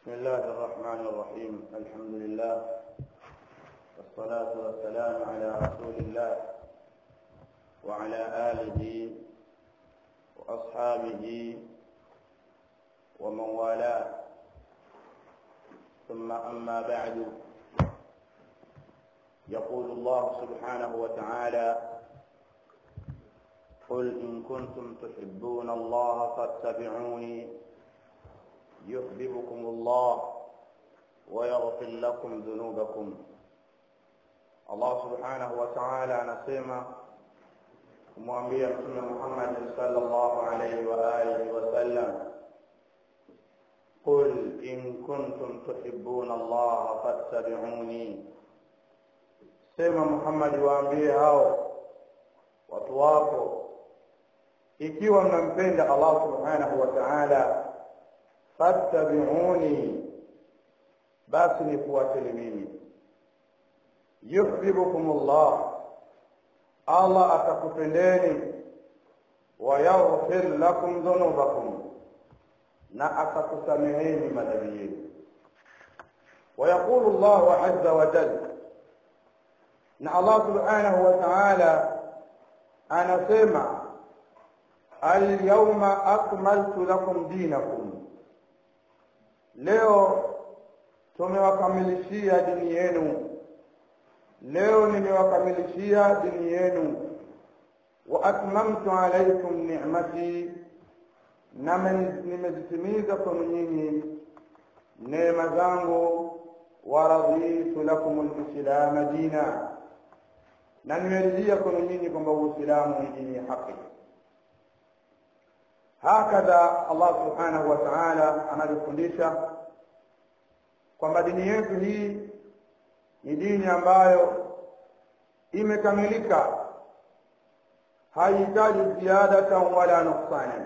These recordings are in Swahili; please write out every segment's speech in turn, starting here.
بسم الله الرحمن الرحيم الحمد لله والصلاة والسلام على رسول الله وعلى آله وأصحابه ومن والاه ثم أما بعد يقول الله سبحانه وتعالى قل إن كنتم تحبون الله فاتبعوني يحببكم الله ويغفر لكم ذنوبكم Allah subhanahu wa ta'ala anasema kumwambia Mtume Muhammad sallallahu alayhi wa alihi wasallam, qul in kuntum tuhibbuna Allah fattabi'uni, sema Muhammad, waambie hao watu wako, ikiwa mnampenda Allah subhanahu wa ta'ala, fattabi'uni, basi nifuateni mimi yuhibbukum Allah, Allah atakupendeni, wa yaghfir lakum dhunubakum, na atakusameheni madhambi yenu. ويقول الله عز وجل na Allah subhanahu wa ta'ala anasema alyawma akmaltu lakum dinakum, leo tumewakamilishia dini yenu leo nimewakamilishia dini yenu wa atmamtu alaikum ni'mati na nimezitimiza kwenu nyinyi neema zangu wa raditu lakum lislama dina na nimeridhia kwenu nyinyi kwamba uislamu ni dini ya haki hakadha allah subhanahu wa taala anavyofundisha kwamba dini yetu hii ni dini ambayo imekamilika haihitaji ziyadatan wala nuksana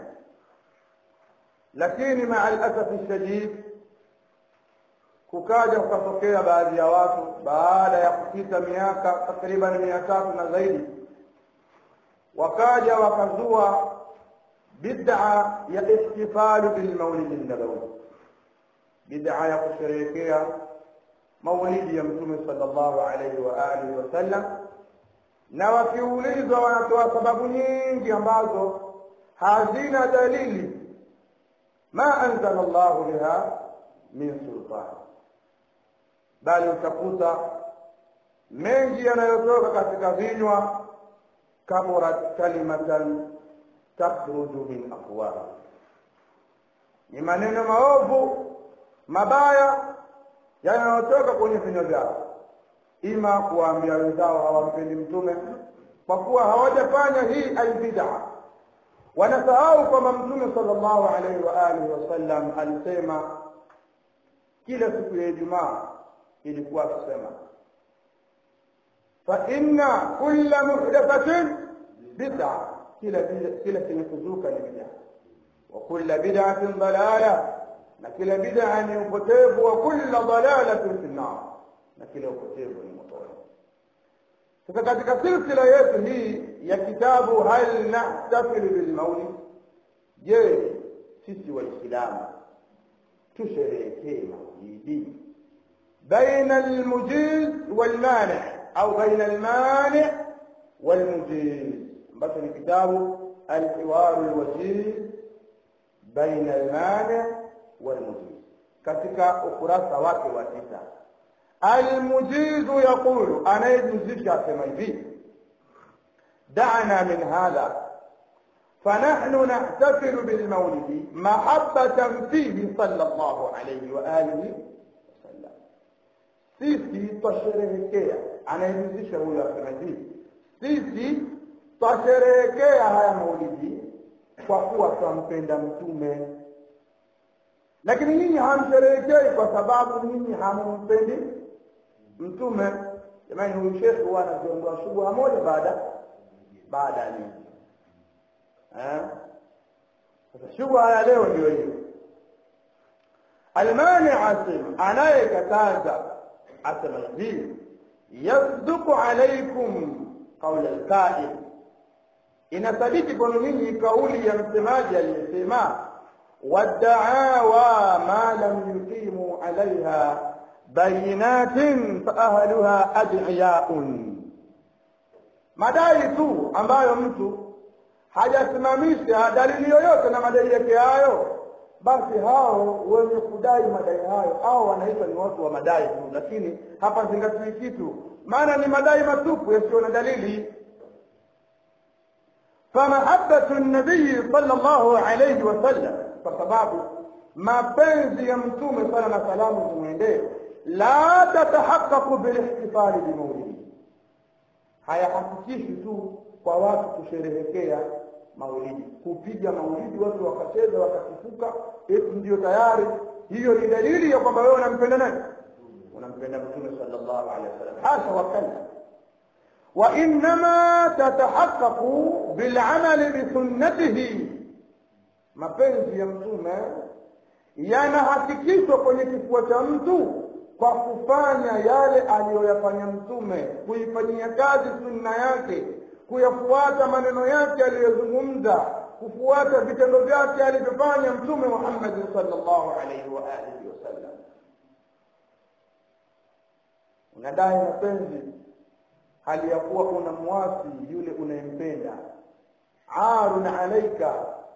lakini maa alasafi shadid kukaja kukatokea baadhi ya watu baada ya kupita miaka takriban mia tatu na zaidi wakaja wakazua bid'a ya ihtifalu bilmaulidi nabawi bid'a ya kusherehekea maulidi ya mtume sallallahu alaihi wa alihi wasallam, na wakiulizwa wanatoa sababu nyingi ambazo hazina dalili, ma anzala Allahu biha min sultan, bali utakuta mengi yanayotoka katika vinywa kaburat kalimatan takhruju min afwahi, ni maneno maovu mabaya yanayotoka kwenye vinywa vyao, ima kuwaambia wenzao hawampendi mtume kwa kuwa hawajafanya hii albid'a. Wanasahau kwamba mtume sallallahu alaihi wa alihi wasallam alisema kila siku ya Ijumaa ilikuwa akisema fa inna kulla muhdathatin bid'a, kila kila chenye kuzuka ni bid'a, wa kulla bid'atin dalala na kila bid'a ni upotevu wa kulla dalalatin fi nnar, na kila upotevu ni motoni. Sasa katika silsila yetu hii ya kitabu hal nahtafilu bilmaulid, je, sisi Waislamu tusherehekee maulidi baina almujiz walmani au baina almani walmujiz, ambacho ni kitabu alhiwaru lwajiz baina almani والمجيز katika ukurasa wake wa tisa almujizu yaqulu anayejuzisha asema hivi dana min hadha فنحن نحتفل بالمولد محبة فيه صلى الله عليه وآله وسلم sisi twasherehekea anayejuzisha huyo asema hivi sisi twasherehekea haya maulidi kwa kuwa twampenda mtume lakini nyinyi hamsherehekei kwa sababu nyinyi hamumpendi mtume. Jamani, huyu shekhe huwa anaziondoa shubha moja baada baada ya nyingi. Sasa shubha ya leo ndio hiyo. Almani asim, anayekataza asema hivi, yasduku alaikum qaula alqail, inasadiki kwenu nyinyi kauli ya msemaji aliyesema waddaawa ma lam yuqimu alaiha bayinatin faahluha adiyaun madai tu ambayo mtu hajasimamisha dalili yoyote na madai yake hayo basi hao wenye kudai madai hayo hao wanaitwa ni watu wa madai tu lakini hapa zingatii kitu maana ni madai matupu yasiyo na dalili فمحبة النبي صلى الله عليه وسلم فسباب mapenzi ya mtume sala na salamu zimwendee la tatahaqaqu bilihtifali bimaulidi hayahakikishi tu kwa watu kusherehekea maulidi kupiga maulidi watu wakacheza wakasifuka eti ndio tayari hiyo ni dalili ya kwamba wewe unampenda nani unampenda mtume sallallahu alaihi wasallam hasha wakalla وإنما تتحقق بالعمل بسنته mapenzi ya mtume yanahakikishwa kwenye kifua cha mtu kwa kufanya yale aliyoyafanya mtume kuifanyia kazi sunna yake kuyafuata maneno yake aliyozungumza kufuata vitendo vyake alivyofanya mtume muhammadin salllahu alaihi wa alihi wasallam unadai mapenzi hali ya kuwa unamwasi yule unayempenda arun alaika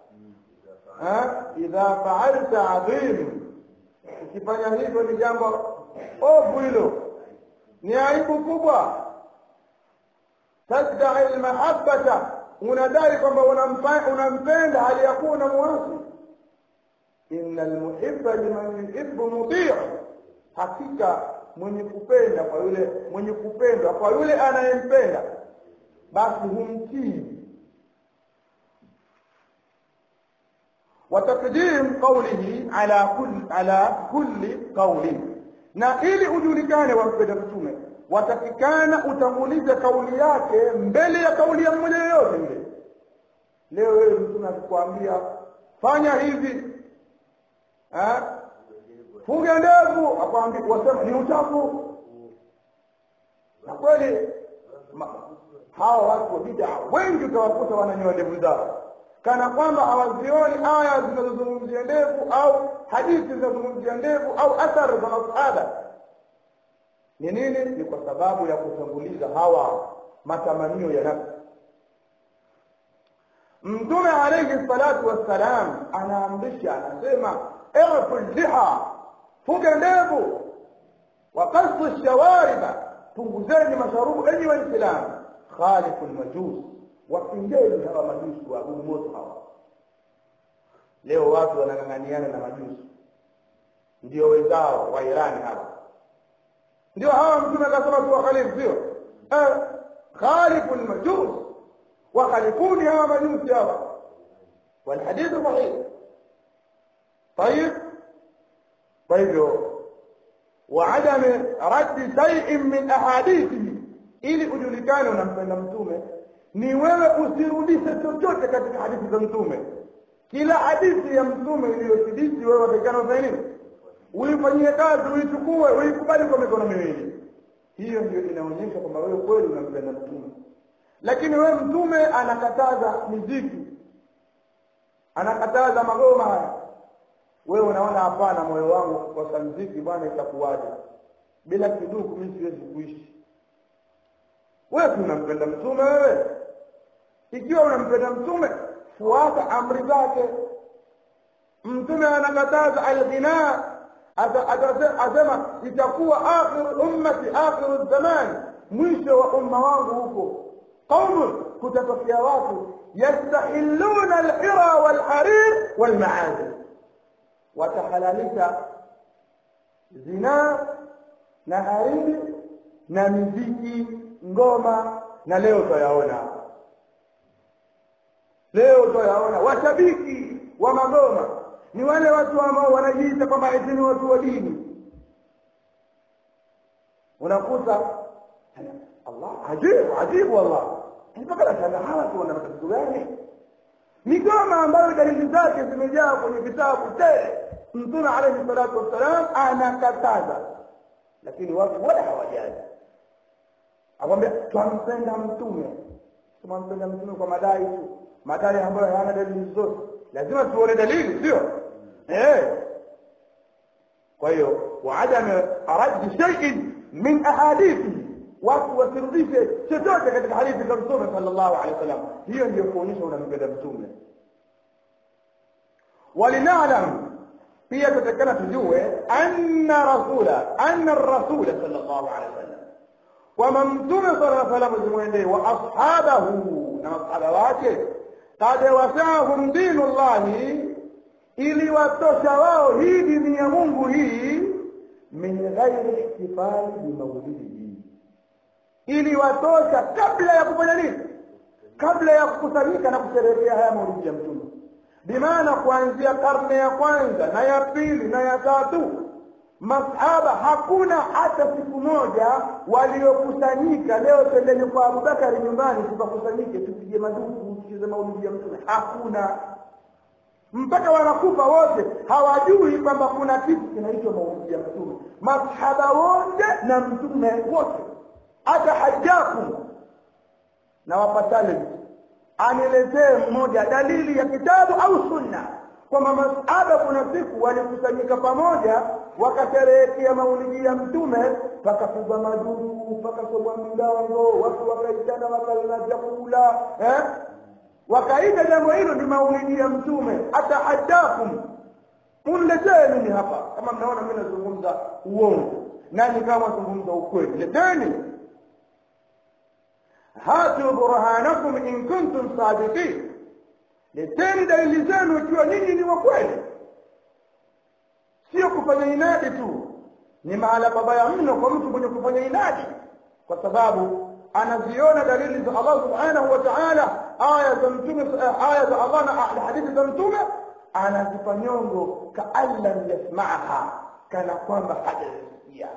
idha faalta adhim ukifanya hivyo ni jambo ovu hilo ni aibu kubwa tadai lmahabata unadai kwamba unampenda hali ya kuwa unamwasi ina lmuhiba liman yuhibu mutiu hakika mwenye kupenda kwa yule mwenye kupendwa kwa yule anayempenda basi humtii وتقديم قوله على كل على كل قول na ili ujulikane wampenda mtume watakikana utangulize kauli yake mbele ya kauli ya mmoja yoyote yule leo wewe mtume akikwambia fanya hivi fuge ndevu akwambia wasema ni uchafu na kweli hawa watu wa bid'a wengi utawakuta wananyoa ndevu zao kana kwamba hawazioni aya zinazozungumzia ndevu au hadithi zinazozungumzia ndevu au athari za masahaba ni nini ni kwa sababu ya kutanguliza hawa matamanio ya nafsi mtume alayhi salatu wassalam anaamrisha anasema irfu liha fuge ndevu wa qasu shawariba punguzeni masharubu enyi waislamu khalifu lmajus wapingeni hawa majusi waabudu moto hawa leo watu wanang'ang'aniana na majusi ndio wenzao wa irani hawa ndio hawa mtume akasema tu wakhalifu sio eh, khalifu lmajus wakhalifuni hawa majusi hawa walhadithu sahih طيب kwa hivyo وعدم رد شيء من احاديثه ili ujulikane unampenda mtume ni wewe usirudishe chochote katika hadithi za mtume kila hadithi ya mtume iliyothibiti wewe watakana ufanye nini uifanyie kazi uichukue uikubali kwa mikono miwili hiyo ndio inaonyesha kwamba wewe kweli unampenda mtume lakini wewe mtume anakataza miziki anakataza magoma haya wewe unaona hapana moyo wangu kukosa mziki bwana itakuwaje bila kiduku mimi siwezi kuishi wewe unampenda mtume wewe ikiwa unampenda mtume fuata amri zake mtume anakataza alghina asema itakuwa akhiru ummati akhiru zamani mwisho wa umma wangu huko qaumun kutatokea watu yastahilluna alhira walharir walmaazif watahalalisha zinaa na hariri na miziki ngoma na leo twayaona leo twayaona washabiki wa magoma ni wale watu ambao wanajiita kwamba eti ni watu wa dini unakuta allah ajibu ajibu wallah mpaka nashangaa hawa tu wana matatizo gani migoma ambayo dalili zake zimejaa kwenye vitabu tele mtume alayhi salatu wassalam anakataza lakini watu wala hawajali akwambia twampenda mtume tunampenda mtume kwa madai tu madai ambayo hayana dalili zote lazima tuone dalili sio eh kwa hiyo waadam raddi shay'in min ahadithi watu wasirudishe chochote katika hadithi za mtume sallallahu alaihi wasallam hiyo ndiyo kuonyesha unampenda mtume walinalam pia tutakana tujue anna rasula anna rasula sallallahu alaihi wasallam kwamba mtume sallallahu alaihi wasallam zimwendee wa ashabahu na masahaba wake kad wasaahum dinu llahi iliwatosha wao hii dini ya mungu hii min ghairi ihtifali bimaulidihi iliwatosha kabla ya kufanya nini kabla ya kukusanyika na kusherehekea haya maulidi ya mtume bimaana kuanzia karne ya kwanza na ya pili na ya tatu masahaba hakuna hata siku moja waliokusanyika leo twendeni kwa abubakari nyumbani tukakusanyike tupige maduku tucheze maulidi ya mtume hakuna mpaka wanakufa wote hawajui kwamba kuna kitu kinaitwa maulidi ya mtume masahaba wote na mtume wote hata hajaku na wapatale aniletee mmoja dalili ya kitabu au sunna kwamba masahaba kuna siku walikusanyika pamoja wakasherehekea maulidi ya mtume pakapigwa maduru pakasomwa milango watu wakaitana wakalala vyakula eh? wakaita jambo hilo ni maulidi ya mtume atahadakum uniletee mimi hapa kama mnaona mimi nazungumza uongo nani kama zungumza ukweli leteni hatu burhanakum in kuntum sadiqin leteni dalili zenu ikiwa nyinyi ni wa kweli sio kufanya inadi tu ni mahala babaya mno kwa mtu mwenye kufanya inadi kwa sababu anaziona dalili za Allah subhanahu wa ta'ala aya za mtume aya za Allah na hadithi za mtume anazipa nyongo kaan lam yasma'aha kana kwamba hajasikia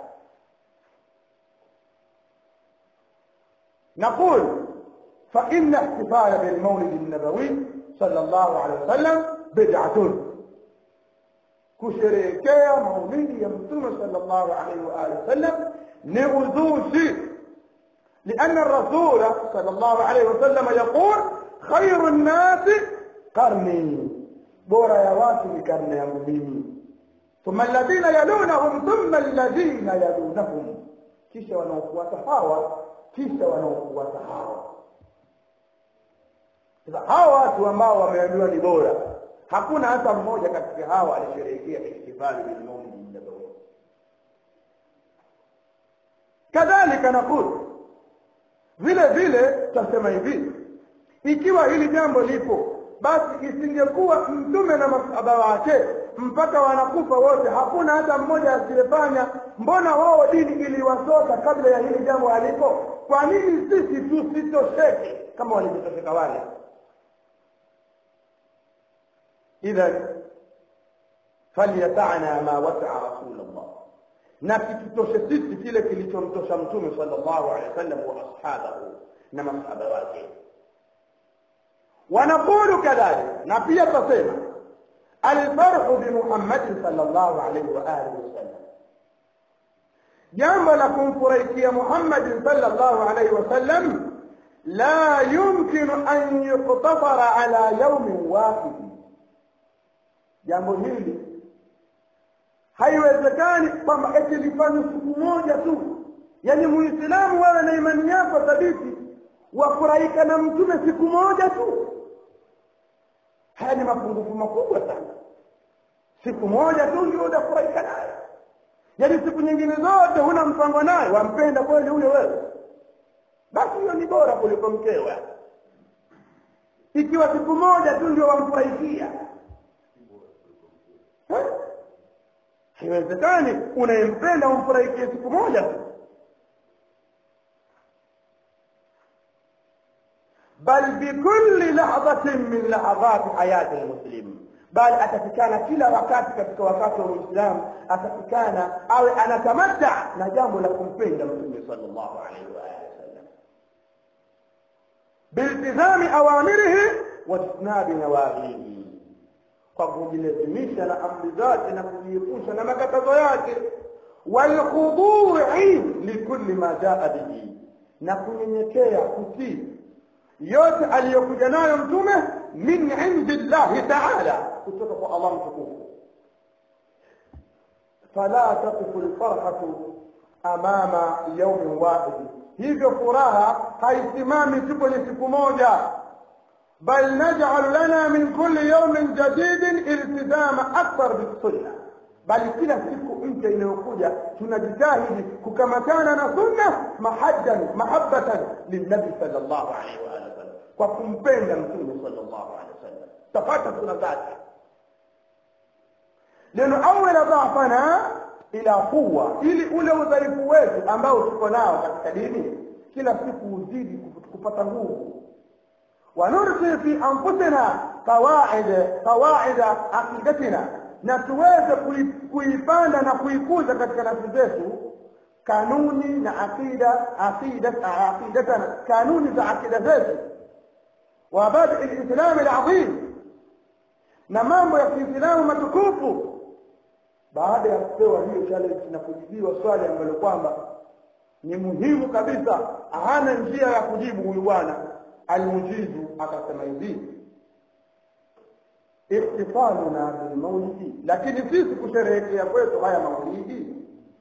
نقول فإن احتفال بالمولد النبوي صلى الله عليه وسلم بدعة kusherehekea maulidi ya mtume sallallahu alaihi wa alihi wasallam ni uzushi لأن الرسول صلى الله عليه وسلم يقول خير الناس قرني بورا يا واسي قرن يا مؤمنين ثم الذين يلونهم ثم الذين يلونهم kisha wanaofuata hawa kisha wanaofuata hawa sasa hawa watu ambao wameambiwa ni bora hakuna hata mmoja katika hawa alisherehekea ihtifali bilmaulidi nabawi kadhalika naqul vile vile tutasema hivi ikiwa hili jambo lipo basi isingekuwa mtume na masahaba wake mpaka wanakufa wote hakuna hata mmoja asiyefanya mbona wao dini iliwasoka kabla ya hili jambo halipo kwa nini sisi tusitosheke kama walivyotosheka wale idhan falyatana ma wasaa rasulullah na kitutoshe sisi kile kilichomtosha mtume sallallahu alaihi wasallam wa ashabahu na masahaba wake wanaqulu kadhalika na pia tasema alfarhu bimuhammadin sallallahu alaihi wa alihi wasallam jambo la kumfurahikia muhammadin sallallahu alaihi wasallam la yumkinu an yuktasara ala yaumin wahidi jambo hili haiwezekani kwamba eti lifanywe siku moja tu yaani muislamu wewe na imani yako thabiti wafurahika na mtume siku moja tu haya ni mapungufu makubwa sana siku moja tu ndio utafurahika naye yaani siku nyingine zote huna mpango naye wampenda kweli huyo wewe basi hiyo ni bora kuliko mkewe ikiwa siku moja tu ndio wamfurahikia haiwezekani unayempenda umfurahikie siku moja tu bal bikulli lahdatin min lahadhati hayati lmuslim bali atafikana kila wakati katika wakati wa muislamu atafikana awe anatamata na jambo la kumpenda mtume sallallahu alaihi wa alihi wasallam biltizami awamirihi wajtinabi nawahihi kwa kujilazimisha na amri zake na kujiepusha na makatazo yake walkhudui likulli ma jaa bihi na kunyenyekea kutii yote aliyokuja nayo mtume min indi llahi taala kutoka kwa allah mtukufu fala taqifu lfarhatu amama yaumin wahidi hivyo furaha haisimami tu kwenye siku moja bal naj'alu lana min kulli yawmin jadidin iltizama akthar bisunna bali kila siku mpya inayokuja tunajitahidi kukamatana na sunna mahaddan mahabbatan lilnabi sallallahu alaihi wa alihi wasallam kwa kumpenda mtume sallallahu alaihi wasallam tafata sunna zake linuawila dhafana ila quwa ili ule udhaifu wetu ambao tuko nao katika dini kila siku uzidi kupata nguvu ونرسي في أنفسنا قواعد قواعد عقيدتنا na tuweze kuipanda na kuikuza katika nafsi zetu kanuni na aqida aqida aqidatana kanuni za aqida zetu wa badi alislam alazim na mambo ya kiislamu matukufu baada ya kupewa hiyo challenge na kujibiwa swali ambalo kwamba ni muhimu kabisa hana njia ya kujibu huyu bwana almujizu akasema hivi ihtifaluna bilmaulidi lakini sisi kusherehekea kwetu haya maulidi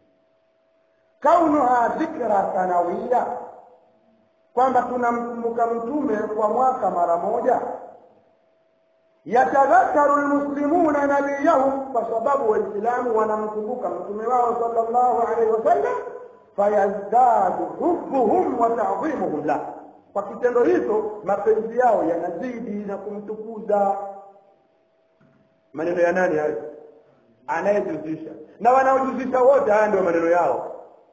kaunuha dhikra sanawiya kwamba tunamkumbuka mtume kwa mwaka mara moja yatadhakaru lmuslimuna nabiyahum kwa sababu waislamu wanamkumbuka mtume wao sallallahu alaihi wasallam fayazdadu hubbuhum wa tadhimuhum lah kwa kitendo hicho mapenzi yao yanazidi na kumtukuza maneno ya nani hayo anayejuzisha na wanaojuzisha wote haya ndio maneno yao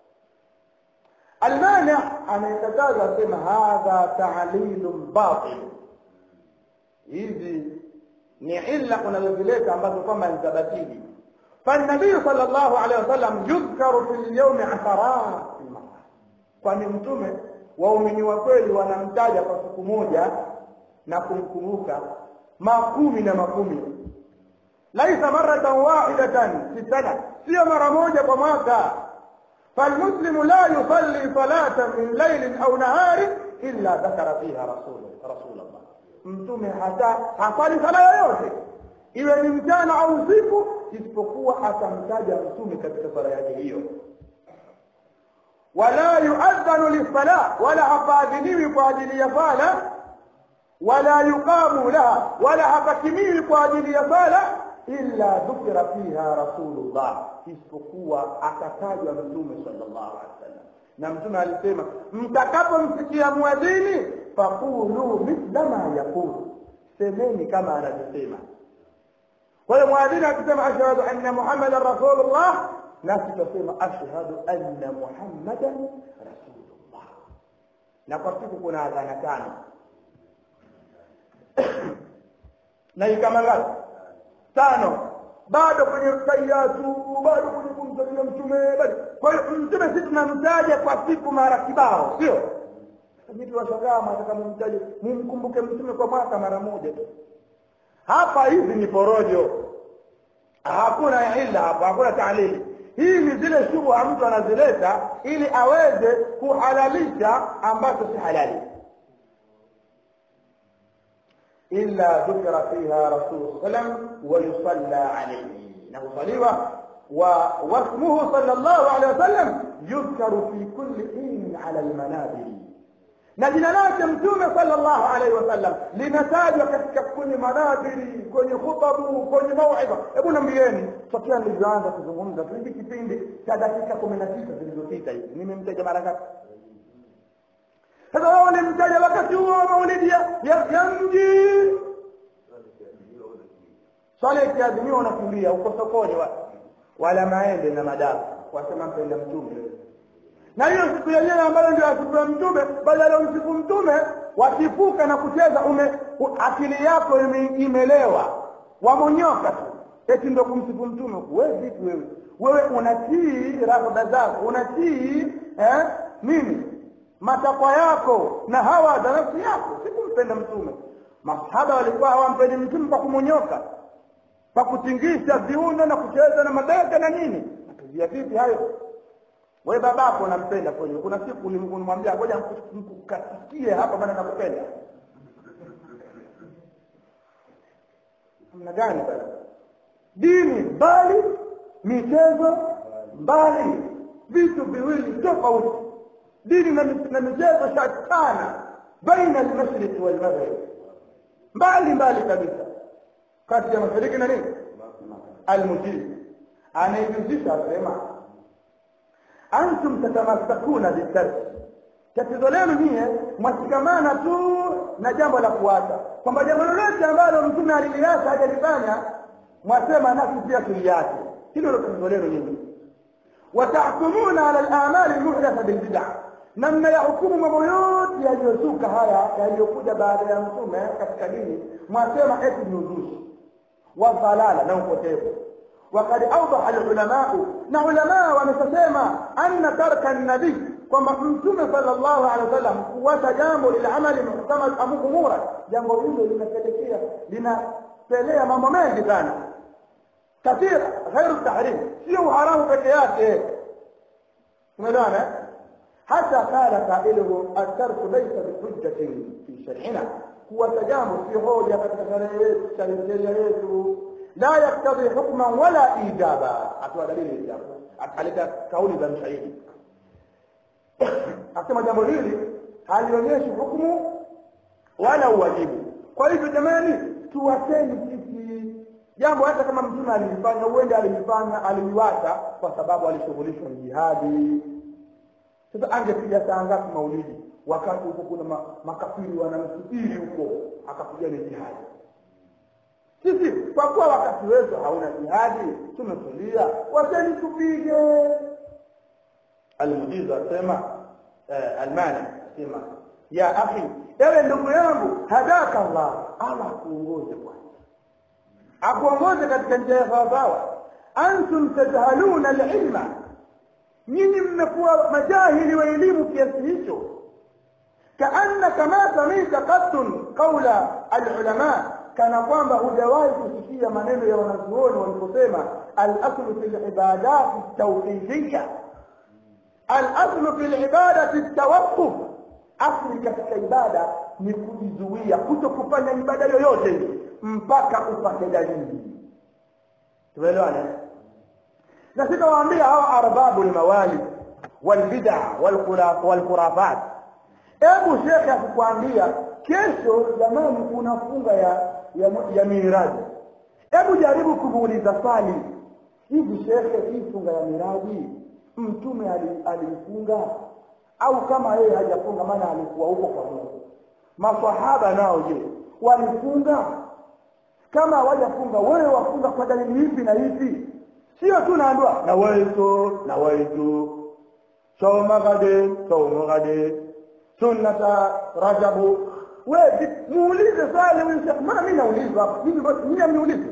almani anayekataza asema hadha taalilun batil hizi ni illa unazozileta ambazo kwamba ni za batili فالنبي صلى الله عليه وسلم يذكر في اليوم عشرات المرات kwani mtume waumini wa kweli wanamtaja kwa siku moja na kumkumbuka makumi na makumi laisa maratan wahidatan fi sana sio mara moja kwa mwaka falmuslimu la yusalli salatan min lailin au naharin illa dhakara fiha rasul rasulallah mtume hata hasali sala yoyote iwe ni mchana au usiku isipokuwa atamtaja mtume katika sala yake hiyo wala yuadhanu lisala wala hapaadhiniwi kwa ajili ya sala wala yuqamu laha wala hapakimiwi kwa ajili ya sala illa dhukira fiha rasulullah isipokuwa akatajwa mtume sallallahu alaihi wasallam na mtume alisema mtakapomsikia mwadhini faqulu mithla ma yaqulu semeni kama anavyosema kwa hiyo mwadhini akisema ashhadu anna muhammadan rasulullah nasi tutasema ashhadu anna muhammadan rasulullah na kwa siku kuna adhana tano na ikama ngapi tano bado kwenye tayatu bado kwenye kumsalia mtume bado kwa hiyo mtume sisi tunamtaja kwa siku mara kibao sio mimi tunashangaa nataka mumtaje mumkumbuke mtume kwa mwaka mara moja tu hapa hizi ni porojo hakuna ila hapa hakuna taalili hii ni zile shubha mtu anazileta ili aweze kuhalalisha ambacho si halali illa dhukira fiha rasul sallam wa yusalla alayhi na husaliwa wa wasmuhu sallallahu alayhi wasallam yudhkaru fi kulli hin ala almanabir na jina lake mtume sallallahu alaihi wasallam linatajwa katika kwenye manadhiri kwenye khutabu kwenye mauidha hebu nambieni tokea nilivyoanza kuzungumza hivi kipindi cha dakika kumi na sita zilizopita hivi nimemtaja mara ngapi sasa wao walimtaja wakati huo wa maulidi ya, ya, ya mji swala ikiadhimiwa unakimbia uko sokoni wa, wala maembe na madafu wasema mpenda mtume na hiyo siku yenyewe ambayo ndio siku ya mtume badala ya msifu mtume wakifuka na kucheza ume akili yako ime, imelewa wamonyoka tu eti ndio kumsifu mtume wewe vipi wewe wewe unatii raghaba zako unatii eh, nini matakwa yako na hawa za nafsi yako si kumpenda mtume masahaba walikuwa hawampendi mtume kwa kumonyoka kwa kutingisha viuno na kucheza na mabega na nini napizia vipi hayo wewe babako unampenda kweli kuna siku ulimwambia ngoja nikukatikie hapa maana nakupenda namna gani bana dini bali michezo mbali vitu viwili tofauti dini na na michezo shatana baina almashriq walmaghrib mbali mbali kabisa kati ya mashariki na nini almujib anayejuzisha asema antum tatamassakuna bitarki tatizo lenu nyie mwashikamana tu na jambo la kuacha kwamba jambo lolote ambalo mtume aliliacha hajalifanya mwasema nasi pia tuliache hilo ndio tatizo lenu nyinyi watahkumuna ala al-a'mal al-muhdatha bil bid'ah na mnayahukumu mambo yote yaliyozuka haya yaliyokuja baada ya mtume katika dini mwasema eti ni uzushi wa dhalala na upotevu وقد أوضح العلماء نعلماء ونسسيما أن ترك النبي kwamba mtume sallallahu alaihi wasallam kuwacha jambo lilamali muhtamal amu umura jambo hilo linapelekea linapelea mambo mengi sana kathira ghairu tahrim sio uharamu peke yake umeelewana hata qala qailuhu at-tarku laysa bihujjatin fi shar'ina kuwacha jambo si hoja katika sheria yetu la yaktadhi hukman wala ijaba atoa dalili ijaba aleta kauli za mshahidi akasema jambo hili halionyeshi hukumu wala uwajibu kwa hivyo jamani tuwateni sisi jambo hata kama mtume alilifanya huenda alilifanya aliliwacha kwa sababu alishughulishwa na jihadi sasa angepiga saa ngapi maulidi wakati huko kuna ma, makafiri wanamsubiri huko akapiga ni jihadi sisi kwa kuwa wakati wetu hauna jihadi tumetulia wacheni tupige almujizu asema eh, almani asema ya akhi ewe ndugu yangu hadaka Allah Allah akuongoze bwana akuongoze katika njia ya sawasawa antum tajhaluna alilma nyinyi mmekuwa majahili wa elimu kiasi hicho kaannaka ma samita qattun qaula alulama kana kwamba hujawahi kusikia maneno ya wanazuoni waliposema alaslu fi libadati tauhidiyya alaslu fi libadati tawaqquf asli katika ibada ni kujizuia kuto kufanya ibada yoyote ile mpaka upate dalili tumeelewana na sitawaambia hawa arbabu lmawali walbida walkhurafat hebu shekhe akikwambia kesho jamani kuna funga ya ya, ya miraji hebu jaribu kumuuliza swali hivi shekhe hii funga ya miraji mtume aliifunga au kama yeye hajafunga maana alikuwa huko kwa Mungu maswahaba nao je walifunga kama hawajafunga wewe wafunga kwa dalili ipi na ipi sio tu naambiwa na waitu na waitu soma gade soma gade sunnata rajabu wewe muulize swali huyu maana mimi naulizwa hapa mimi mimi amniulize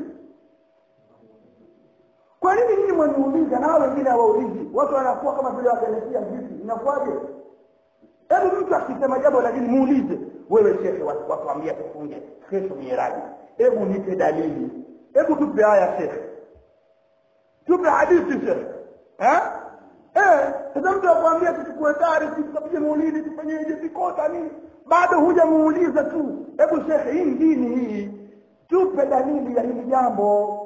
kwa nini nyinyi mwaniuliza na hao wengine hawaulizi watu wanakuwa kama vile wakaletea vipi inakuwaje hebu mtu akisema jambo lakini muulize wewe shekhe watuambia tufunge kesho miraji hebu nipe dalili hebu tupe aya shekhe tupe hadithi shekhe eh eh sasa mtu akwambia tuchukue taarifa tukapige maulidi tufanyeje vikota nini bado hujamuuliza tu hebu shekhe hii dini hii tupe dalili ya hili jambo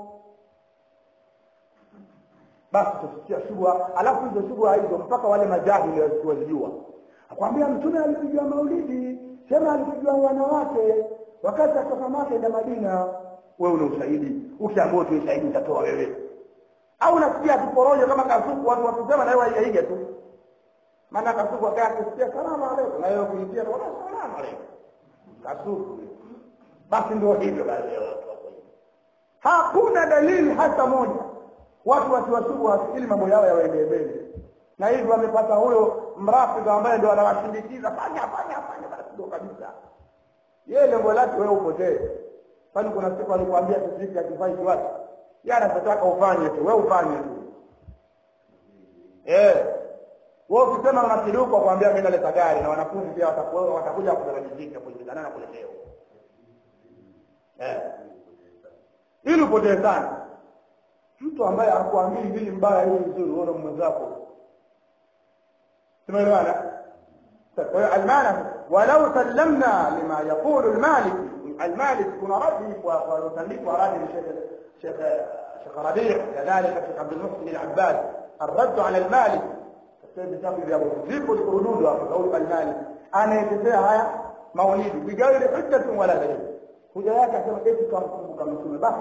basi tusikia shubha alafu hizo shubha hizo mpaka wale majahili wazijua akwambia mtume alipigiwa maulidi sema alipigiwa wanawake wakati atoka Maka na Madina wewe una ushahidi ukiambiwa tu ushahidi utatoa wewe au unasikia tuporojo kama kasuku watu watusema na wewe haijaige tu maana kasuku akaa kusikia salamu alaykum na wewe kuitia salamu alaykum kasuku basi ndio hivyo basi hakuna dalili hata moja watu wasiwasubu wasikili mambo yao yawaendee mbele na hivyo wamepata huyo mrafiki ambaye ndio anawashindikiza fanya fanya fanya basi ndio kabisa yeye lengo lake wewe upotee kwani kuna siku alikwambia sisi akifai kiwatu yeye anataka ufanye tu wewe ufanye tu eh wewe ukisema unakiduka kuambia mimi naleta gari na wanafunzi pia watakuwa watakuja kudarajika kulingana na kuletewa eh ili upotee sana mtu ambaye hakuambii hili mbaya hili nzuri uone mwenzako tumeelewana kwa hiyo almana walau sallamna lima yaqulu almalik المالك كنا ردي ونسلك ورادي الشيخ الشيخ الشيخ ربيع كذلك الشيخ عبد المحسن العباد الرد على المالك katika vitabu vya vipo rududu hapo kauli al-Malik anaelezea haya maulidi bigairi hujjatin wala dalil hoja yake asema eti tukamkumbuka mtume basi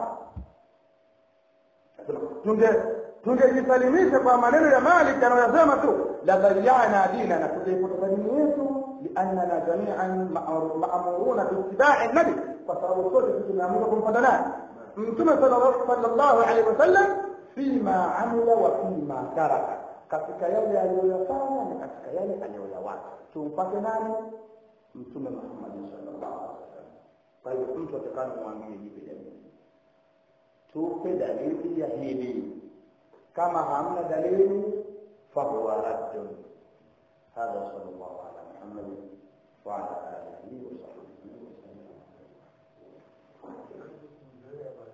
tunge tungejisalimisha kwa maneno ya Malik anayosema tu la bayyana dina na tutaipoteza dini yetu liannana jami'an ma'muruna biittiba'i nabi kwa sababu sote sisi tumeamrishwa kumfuata nani mtume sallallahu alaihi wasallam fima amila wa fima taraka katika yale aliyoyafanya na katika yale aliyoyawacha tumpate nani mtume Muhammad sallallahu alaihi wasallam kwa hivyo mtu atakana kumwambia jipe dalili tupe dalili ya hili kama hamna dalili fahuwa raddun hadha sallallahu ala muhammad wa ala alihi wa sahbihi wa sallam